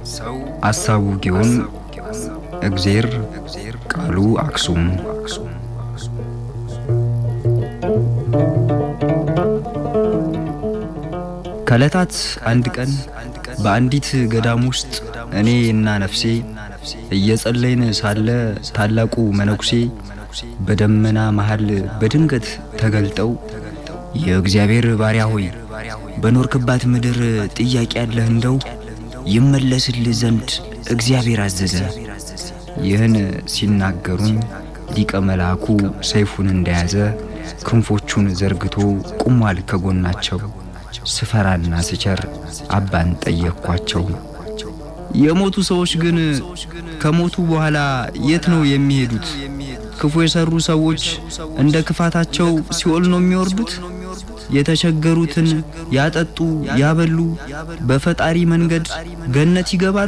አሳቡ ጊዮን እግዜር ቃሉ አክሱም ከዕለታት አንድ ቀን በአንዲት ገዳም ውስጥ እኔ እና ነፍሴ እየጸለይን ሳለ ታላቁ መነኩሴ በደመና መሃል በድንገት ተገልጠው የእግዚአብሔር ባሪያ ሆይ በኖርክባት ምድር ጥያቄ ያለህ እንደው ይመለስልህ ዘንድ እግዚአብሔር አዘዘ። ይህን ሲናገሩኝ ሊቀ መልአኩ ሰይፉን እንደያዘ ክንፎቹን ዘርግቶ ቁሟል ከጎናቸው። ስፈራና ስቸር አባን ጠየቅኳቸው። የሞቱ ሰዎች ግን ከሞቱ በኋላ የት ነው የሚሄዱት? ክፉ የሰሩ ሰዎች እንደ ክፋታቸው ሲኦል ነው የሚወርዱት? የተቸገሩትን ያጠጡ ያበሉ በፈጣሪ መንገድ ገነት ይገባሉ?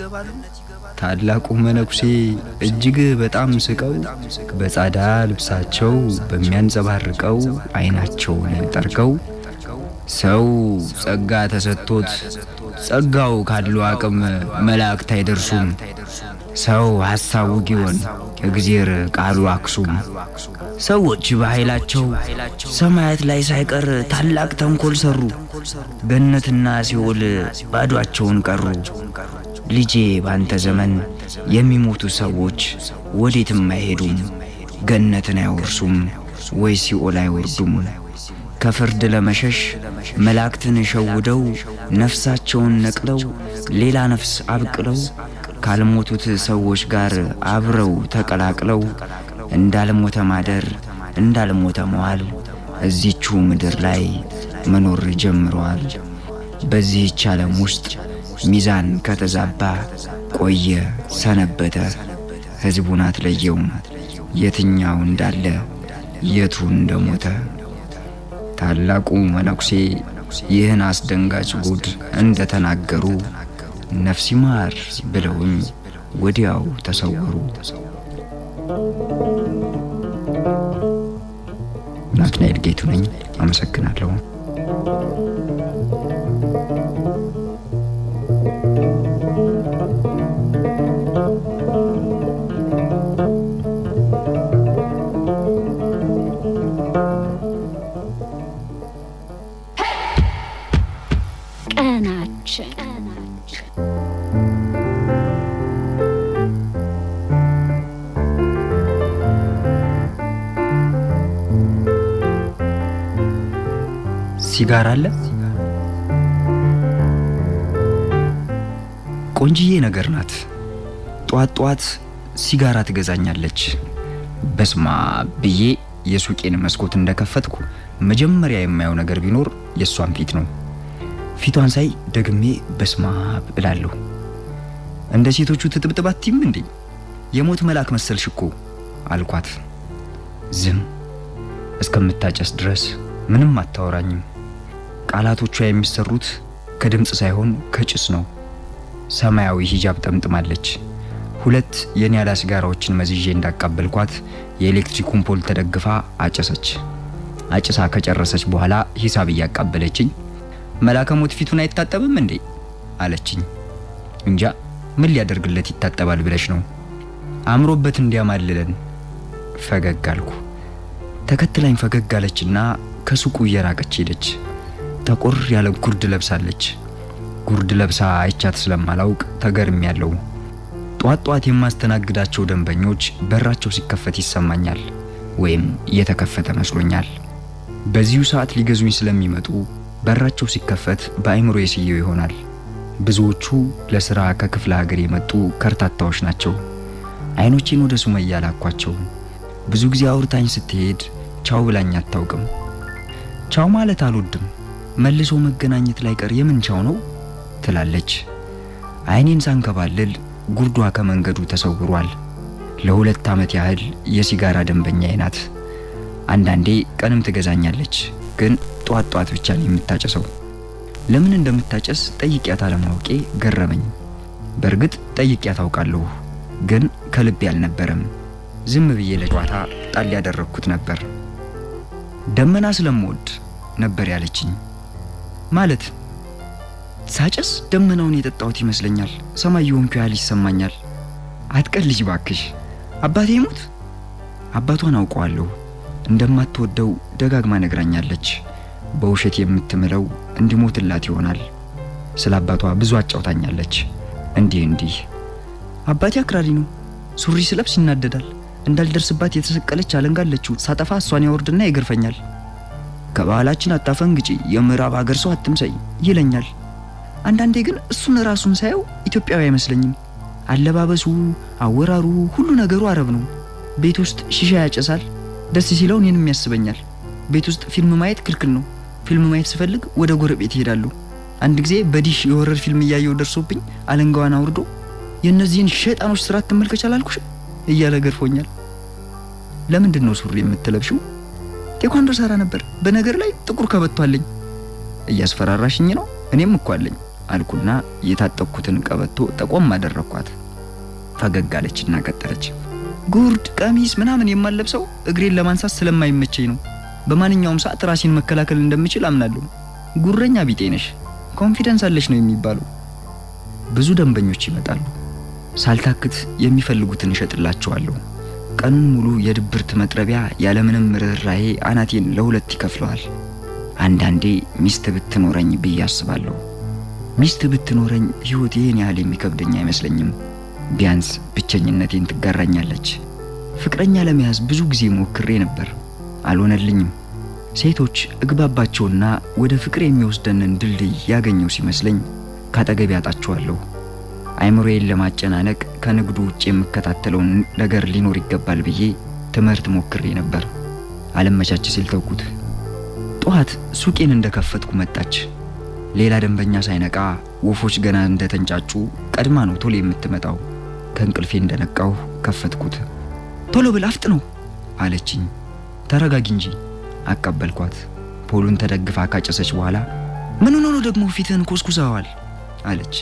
ታላቁ መነኩሴ እጅግ በጣም ስቀው በጻዳ ልብሳቸው በሚያንጸባርቀው ዓይናቸውን ጠርገው ሰው ጸጋ ተሰጥቶት ጸጋው ካለው አቅም መላእክት አይደርሱም። ሰው ሐሳቡ ጊዮን እግዜር ቃሉ አክሱም። ሰዎች በኃይላቸው ሰማያት ላይ ሳይቀር ታላቅ ተንኮል ሰሩ። ገነትና ሲኦል ባዷቸውን ቀሩ። ልጄ ባንተ ዘመን የሚሞቱ ሰዎች ወዴትም አይሄዱም፣ ገነትን አይወርሱም ወይ ሲኦል አይወርዱም። ከፍርድ ለመሸሽ መላእክትን ሸውደው ነፍሳቸውን ነቅለው ሌላ ነፍስ አብቅለው ካልሞቱት ሰዎች ጋር አብረው ተቀላቅለው እንዳልሞተ ማደር እንዳልሞተ መዋል እዚቹ ምድር ላይ መኖር ጀምረዋል። በዚህች ዓለም ውስጥ ሚዛን ከተዛባ ቆየ ሰነበተ። ሕዝቡን አትለየውም የትኛው እንዳለ የቱ እንደሞተ። ታላቁ መነኩሴ ይህን አስደንጋጭ ጉድ እንደተናገሩ ነፍስ ይማር ብለውኝ ወዲያው ተሰወሩ። ናትናኤል ጌቱ ነኝ። አመሰግናለሁ። ቀናችን ሲጋራ አለ። ቆንጅዬ ነገር ናት። ጧት ጧት ሲጋራ ትገዛኛለች። በስማ ብዬ የሱቄን መስኮት እንደከፈትኩ መጀመሪያ የማየው ነገር ቢኖር የእሷን ፊት ነው። ፊቷን ሳይ ደግሜ በስማ እላለሁ። እንደ ሴቶቹ ትጥብጥብ አትይም እንዴ? የሞት መልአክ መሰልሽ እኮ አልኳት። ዝም እስከምታጨስ ድረስ ምንም አታወራኝም። ቃላቶቿ የሚሰሩት ከድምፅ ሳይሆን ከጭስ ነው። ሰማያዊ ሂጃብ ጠምጥማለች። ሁለት የኒያላ ሲጋራዎችን መዝዤ እንዳቃበልኳት የኤሌክትሪኩን ፖል ተደግፋ አጨሰች። አጭሳ ከጨረሰች በኋላ ሂሳብ እያቃበለችኝ መልአከ ሞት ፊቱን አይታጠብም እንዴ አለችኝ። እንጃ ምን ሊያደርግለት ይታጠባል ብለሽ ነው? አምሮበት እንዲያማልለን ፈገግ አልኩ። ተከትላኝ ፈገግ አለችና ከሱቁ እየራቀች ሄደች። ጠቆር ያለ ጉርድ ለብሳለች። ጉርድ ለብሳ አይቻት ስለማላውቅ ተገርም ያለው ጧት ጧት የማስተናግዳቸው ደንበኞች በራቸው ሲከፈት ይሰማኛል፣ ወይም እየተከፈተ መስሎኛል። በዚሁ ሰዓት ሊገዙኝ ስለሚመጡ በራቸው ሲከፈት በአይምሮ የስየው ይሆናል። ብዙዎቹ ለስራ ከክፍለ ሀገር የመጡ ከርታታዎች ናቸው። አይኖቼን ወደ ሱመያ ላኳቸው። ብዙ ጊዜ አውርታኝ ስትሄድ ቻው ብላኝ አታውቅም። ቻው ማለት አልወድም፣ መልሶ መገናኘት ላይ ቀር የምን ቻው ነው ትላለች። አይኔን ሳንከባልል ጉርዷ ከመንገዱ ተሰውሯል። ለሁለት ዓመት ያህል የሲጋራ ደንበኛዬ ናት። አንዳንዴ ቀንም ትገዛኛለች፣ ግን ጧት ጧት ብቻ ነው የምታጨሰው። ለምን እንደምታጨስ ጠይቂያት አለማወቄ ገረመኝ። በእርግጥ ጠይቂያት አውቃለሁ፣ ግን ከልቤ አልነበረም። ዝም ብዬ ለጨዋታ ጣል ያደረግኩት ነበር። ደመና ስለምወድ ነበር ያለችኝ። ማለት ሳጨስ ደመናውን የጠጣሁት ይመስለኛል። ሰማይ የሆንኩ ያህል ይሰማኛል። አትቀልጅ ባክሽ። አባቴ ይሙት። አባቷን አውቀዋለሁ። እንደማትወደው ደጋግማ ነግራኛለች። በውሸት የምትምለው እንዲሞትላት ይሆናል። ስለ አባቷ ብዙ አጫውታኛለች። እንዲህ እንዲህ አባቴ አክራሪ ነው። ሱሪ ስለብስ ይናደዳል። እንዳልደርስባት የተሰቀለች አለንጋለችው ሳጠፋ እሷን ያወርድና ይገርፈኛል። ከባህላችን አታፈንግጪ፣ የምዕራብ ሀገር ሰው አትምሰይ ይለኛል። አንዳንዴ ግን እሱን ራሱን ሳየው ኢትዮጵያዊ አይመስለኝም። አለባበሱ፣ አወራሩ፣ ሁሉ ነገሩ አረብ ነው። ቤት ውስጥ ሺሻ ያጨሳል። ደስ ሲለው እኔንም ያስበኛል። ቤት ውስጥ ፊልም ማየት ክልክል ነው። ፊልም ማየት ስፈልግ ወደ ጎረቤት ይሄዳሉ። አንድ ጊዜ በዲሽ የወረር ፊልም እያየው ደርሶብኝ አለንጋዋን አውርዶ የእነዚህን ሸጣኖች ስራ ትመልከች አላልኩሽ እያለ ገርፎኛል። ለምንድን ነው ሱሪ የምትለብሽው? ቴኳንዶ ሰራ ነበር። በነገር ላይ ጥቁር ከበቶ አለኝ። እያስፈራራሽኝ ነው? እኔም እኮ አለኝ አልኩና የታጠቅኩትን ቀበቶ ጠቆም አደረኳት። ፈገግ አለችና ቀጠለች። ጉርድ፣ ቀሚስ ምናምን የማለብሰው እግሬን ለማንሳት ስለማይመቸኝ ነው። በማንኛውም ሰዓት ራሴን መከላከል እንደምችል አምናለሁ። ጉረኛ ቢጤ ነሽ፣ ኮንፊደንስ አለሽ ነው የሚባለው። ብዙ ደንበኞች ይመጣሉ። ሳልታክት የሚፈልጉትን እሸጥላቸዋለሁ። ቀኑን ሙሉ የድብርት መጥረቢያ ያለምንም ርኅራሄ አናቴን ለሁለት ይከፍለዋል። አንዳንዴ ሚስት ብትኖረኝ ብዬ አስባለሁ። ሚስት ብትኖረኝ ሕይወት ይህን ያህል የሚከብደኝ አይመስለኝም። ቢያንስ ብቸኝነቴን ትጋራኛለች። ፍቅረኛ ለመያዝ ብዙ ጊዜ ሞክሬ ነበር፣ አልሆነልኝም። ሴቶች እግባባቸውና ወደ ፍቅር የሚወስደንን ድልድይ ያገኘው ሲመስለኝ ካጠገቤ ያጣቸዋለሁ። አይምሮዬን ለማጨናነቅ ከንግዱ ውጭ የምከታተለውን ነገር ሊኖር ይገባል ብዬ ትምህርት ሞክሬ ነበር። አለመቻች ሲል ተውኩት። ጠዋት ሱቄን እንደከፈትኩ መጣች። ሌላ ደንበኛ ሳይነቃ ወፎች ገና እንደተንጫጩ ቀድማ ነው ቶሎ የምትመጣው። ከእንቅልፌ እንደነቃሁ ከፈትኩት። ቶሎ ብል አፍጥ ነው አለችኝ። ተረጋጊ እንጂ አቀበልኳት። ፖሉን ተደግፋ ካጨሰች በኋላ ምን ሆኖ ነው ደግሞ ፊትህን ኮስኩሰዋል አለች።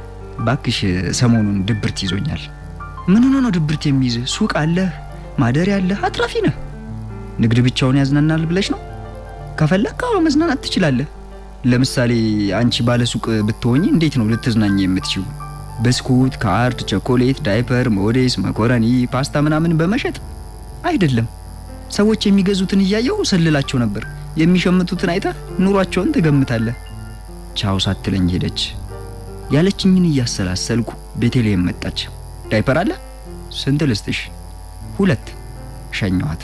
ባክሽ ሰሞኑን ድብርት ይዞኛል። ምን ሆኖ ነው ድብርት የሚይዝ? ሱቅ አለህ፣ ማደሪያ አለህ፣ አትራፊ ነህ። ንግድ ብቻውን ያዝናናል ብለሽ ነው? ከፈለክ አዎ መዝናናት ትችላለህ። ለምሳሌ አንቺ ባለ ሱቅ ብትሆኚ እንዴት ነው ልትዝናኝ የምትችው? ብስኩት፣ ካርድ፣ ቸኮሌት፣ ዳይፐር፣ ሞዴስ፣ መኮረኒ፣ ፓስታ ምናምን በመሸጥ አይደለም። ሰዎች የሚገዙትን እያየው ሰልላቸው ነበር። የሚሸምቱትን አይተህ ኑሯቸውን ትገምታለህ። ቻው ሳትለኝ ሄደች። ያለችኝን እያሰላሰልኩ ቤተልሔም መጣች። ዳይፐር አለ? ስንት ልስጥሽ? ሁለት። ሸኘዋት።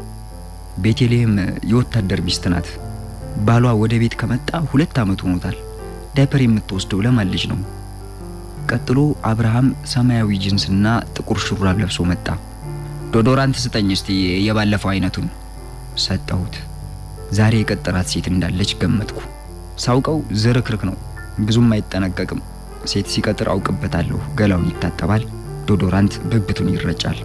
ቤተልሔም የወታደር ሚስት ናት። ባሏ ወደ ቤት ከመጣ ሁለት ዓመት ሆኖታል። ዳይፐር የምትወስደው ለማን ልጅ ነው? ቀጥሎ አብርሃም ሰማያዊ ጅንስና ጥቁር ሹራብ ለብሶ መጣ። ዶዶራንት ስጠኝ እስቲ የባለፈው አይነቱን። ሰጠሁት። ዛሬ የቀጠራት ሴት እንዳለች ገመትኩ። ሳውቀው ዝርክርክ ነው፣ ብዙም አይጠነቀቅም። ሴት ሲቀጥር አውቅበታለሁ። ገላውን ይታጠባል፣ ዶዶራንት ብብቱን ይረጫል።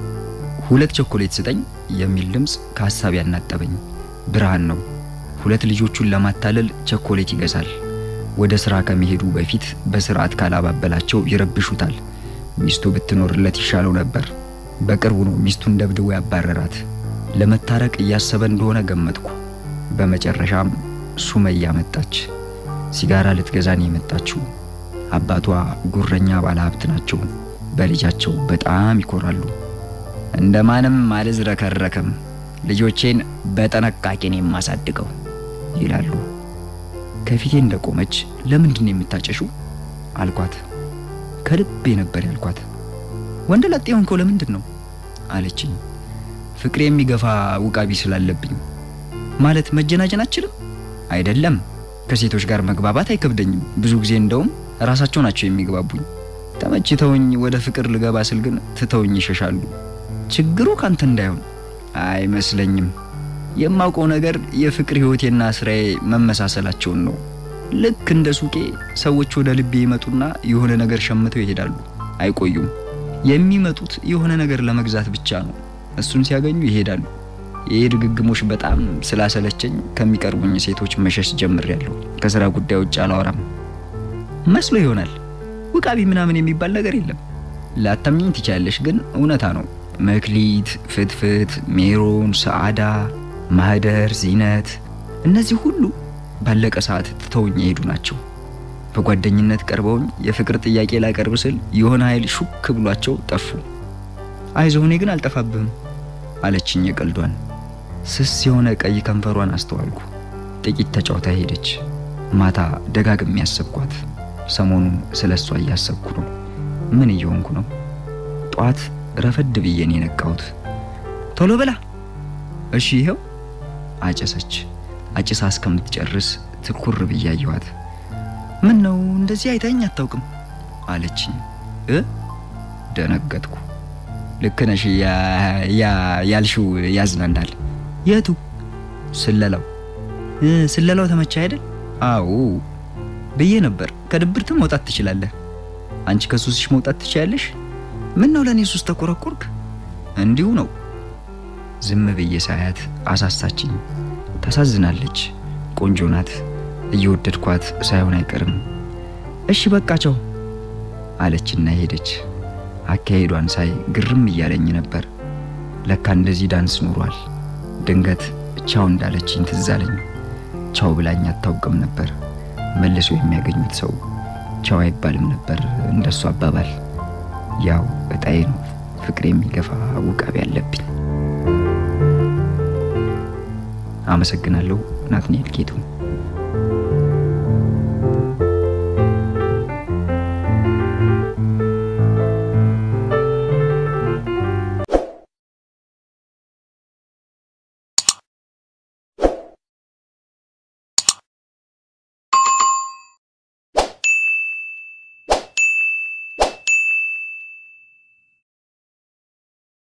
ሁለት ቾኮሌት ስጠኝ የሚል ድምፅ ከሀሳብ ያናጠበኝ። ብርሃን ነው። ሁለት ልጆቹን ለማታለል ቸኮሌት ይገዛል። ወደ ስራ ከመሄዱ በፊት በስርዓት ካላባበላቸው ይረብሹታል። ሚስቱ ብትኖርለት ይሻለው ነበር። በቅርቡ ነው ሚስቱን ደብድቦ ያባረራት። ለመታረቅ እያሰበ እንደሆነ ገመትኩ። በመጨረሻም ሱመያ መጣች። ሲጋራ ልትገዛን የመጣችው። አባቷ ጉረኛ ባለሀብት ናቸው። በልጃቸው በጣም ይኮራሉ። እንደማንም አልዝረከረክም፣ ልጆቼን በጥንቃቄን የማሳድገው ይላሉ። ከፊቴ እንደቆመች ለምንድን ነው የምታጨሹ አልኳት። ከልቤ ነበር ያልኳት። ወንድ ላጤ ሆንከው ለምንድን ነው አለችኝ። ፍቅሬ የሚገፋ ውቃቢ ስላለብኝ። ማለት መጀናጀን አችልም አይደለም። ከሴቶች ጋር መግባባት አይከብደኝም። ብዙ ጊዜ እንደውም ራሳቸው ናቸው የሚግባቡኝ። ተመችተውኝ ወደ ፍቅር ልገባ ስል ግን ትተውኝ ይሸሻሉ። ችግሩ ካንተ እንዳይሆን አይመስለኝም። የማውቀው ነገር የፍቅር ህይወቴና ስራዬ መመሳሰላቸውን ነው። ልክ እንደ ሱቄ ሰዎች ወደ ልቤ ይመጡና የሆነ ነገር ሸምተው ይሄዳሉ። አይቆዩም። የሚመጡት የሆነ ነገር ለመግዛት ብቻ ነው። እሱን ሲያገኙ ይሄዳሉ። ይህ ድግግሞሽ በጣም ስላሰለቸኝ ከሚቀርቡኝ ሴቶች መሸሽ ጀምሬያለሁ። ከስራ ጉዳይ ውጭ አላወራም። መስሎ ይሆናል ውቃቢ ምናምን የሚባል ነገር የለም። ላታምኚኝ ትችያለሽ፣ ግን እውነታ ነው። መክሊት፣ ፍትፍት፣ ሜሮን፣ ሰዓዳ፣ ማህደር፣ ዚነት እነዚህ ሁሉ ባለቀ ሰዓት ትተውኝ የሄዱ ናቸው። በጓደኝነት ቀርበውኝ የፍቅር ጥያቄ ላቀርብ ስል የሆነ ኃይል ሹክ ብሏቸው ጠፉ። አይዞህ እኔ ግን አልጠፋብህም አለችኝ የቀልዷን። ስስ የሆነ ቀይ ከንፈሯን አስተዋልኩ። ጥቂት ተጫውታ ሄደች። ማታ ደጋግሜ ያሰብኳት። ሰሞኑን ስለ እሷ እያሰብኩ ነው። ምን እየሆንኩ ነው? ጠዋት ረፈድ ብዬ ነው የነቃሁት። ቶሎ ብላ እሺ፣ ይኸው አጨሰች። አጭሳ እስከምትጨርስ ትኩር ብዬ አየኋት። ምን ነው እንደዚህ አይታኝ አታውቅም አለችኝ። እ ደነገጥኩ። ልክ ነሽ፣ ያልሽው ያዝናናል። የቱ? ስለላው ስለላው ተመቻ አይደል? አዎ ብዬ ነበር። ከድብርትም መውጣት ትችላለህ። አንቺ ከሱስሽ መውጣት ትችያለሽ። ምን ነው ለእኔ ሱስ ተቆረቆርክ? እንዲሁ ነው። ዝም ብዬ ሳያት አሳሳችኝ። ታሳዝናለች። ቆንጆ ናት። እየወደድኳት ሳይሆን አይቀርም። እሺ በቃ ቻው አለችና ሄደች። አካሄዷን ሳይ ግርም እያለኝ ነበር። ለካ እንደዚህ ዳንስ ኑሯል። ድንገት ቻው እንዳለችኝ ትዝ አለኝ። ቻው ብላኝ አታውቅም ነበር። መልሶ የሚያገኙት ሰው ቻው አይባልም ነበር እንደሱ አባባል። ያው እጣዬ ነው ፍቅር የሚገፋ ውቃቢ አለብኝ። አመሰግናለሁ። ናትናኤል ጌቱ